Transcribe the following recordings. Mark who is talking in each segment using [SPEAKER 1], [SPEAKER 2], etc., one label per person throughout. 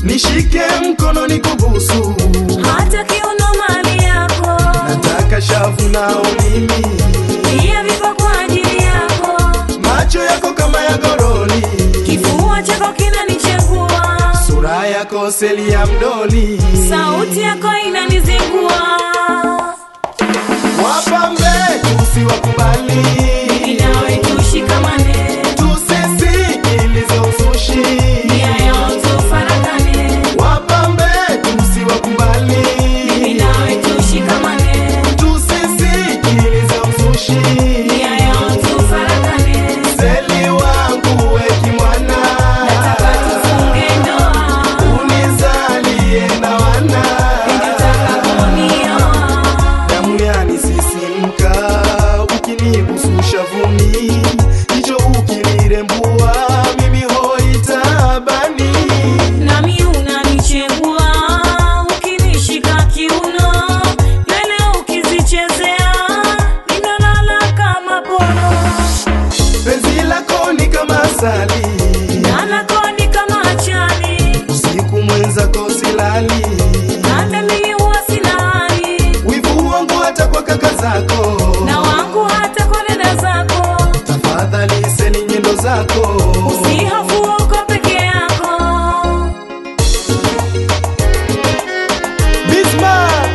[SPEAKER 1] nishike mkono nikubusu,
[SPEAKER 2] hata kiuno mali yako
[SPEAKER 1] nataka shavu na ulimi,
[SPEAKER 2] pia viko kwa ajili yako
[SPEAKER 1] macho yako kama ya goroli,
[SPEAKER 2] kifua chako kinanichengua
[SPEAKER 1] sura yako seli ya mdoli,
[SPEAKER 2] sauti yako inanizingua
[SPEAKER 1] wapambe tusiwakubali,
[SPEAKER 2] inawe tushikamane
[SPEAKER 1] tusisikilize uzushi,
[SPEAKER 2] nia yao tufarakane
[SPEAKER 1] wapambe tusiwakubali,
[SPEAKER 2] inawe tushikamane
[SPEAKER 1] tusisikilize uzushi,
[SPEAKER 2] nia yao tufarakane
[SPEAKER 1] seli wangu weki mwana,
[SPEAKER 2] nataka tufunge ndoa
[SPEAKER 1] unizalie na wana
[SPEAKER 2] ningetaka kunioa
[SPEAKER 1] damu yanisisimka ukinibusu shavuni, hicho ukilirembua mimi hoitabani.
[SPEAKER 2] nami unanichengua ukinishika kiuno nywele ukizichezea ninalala kama pono
[SPEAKER 1] Penzi lako ni kama asali,
[SPEAKER 2] nanakoni kama achani
[SPEAKER 1] usiku mwenzako silali,
[SPEAKER 2] hata mimi huwa sina hali
[SPEAKER 1] wivu wangu hata kwa kaka zako,
[SPEAKER 2] na wangu hata kwa dada zako
[SPEAKER 1] tafadhali seli nyendo zako
[SPEAKER 2] usihofu uko peke yako
[SPEAKER 1] Bismarck.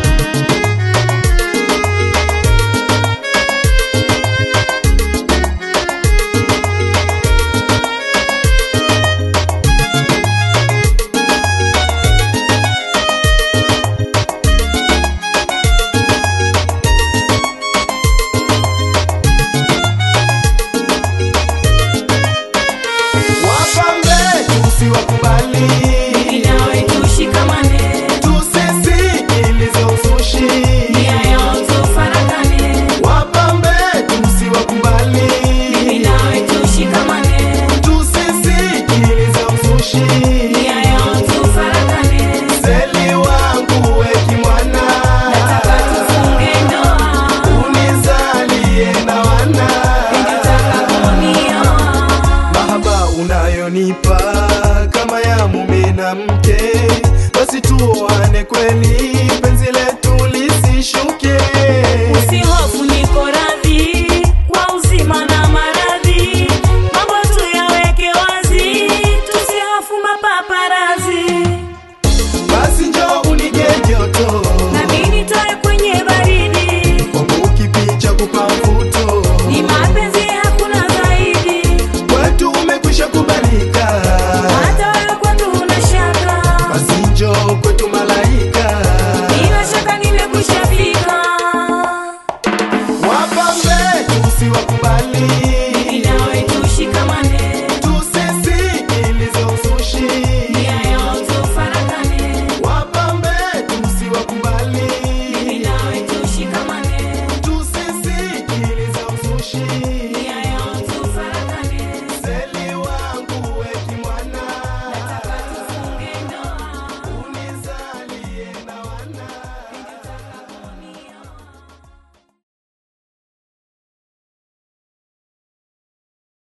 [SPEAKER 1] Wapambe tusiwakubali,
[SPEAKER 2] inawe tushikamane
[SPEAKER 1] tusisikilize uzushi.
[SPEAKER 2] nia yao tufarakane
[SPEAKER 1] Wapambe tusiwakubali,
[SPEAKER 2] inawe tushikamane
[SPEAKER 1] tusisikilize uzushi.
[SPEAKER 2] nia yao tufarakane
[SPEAKER 1] Seli wangu weki mwana,
[SPEAKER 2] nataka tufunge ndoa
[SPEAKER 1] unizalie na wana.
[SPEAKER 2] ningetaka kunioa
[SPEAKER 1] Mahaba unayonipa kama ya mume na mke, basi tuoane kweli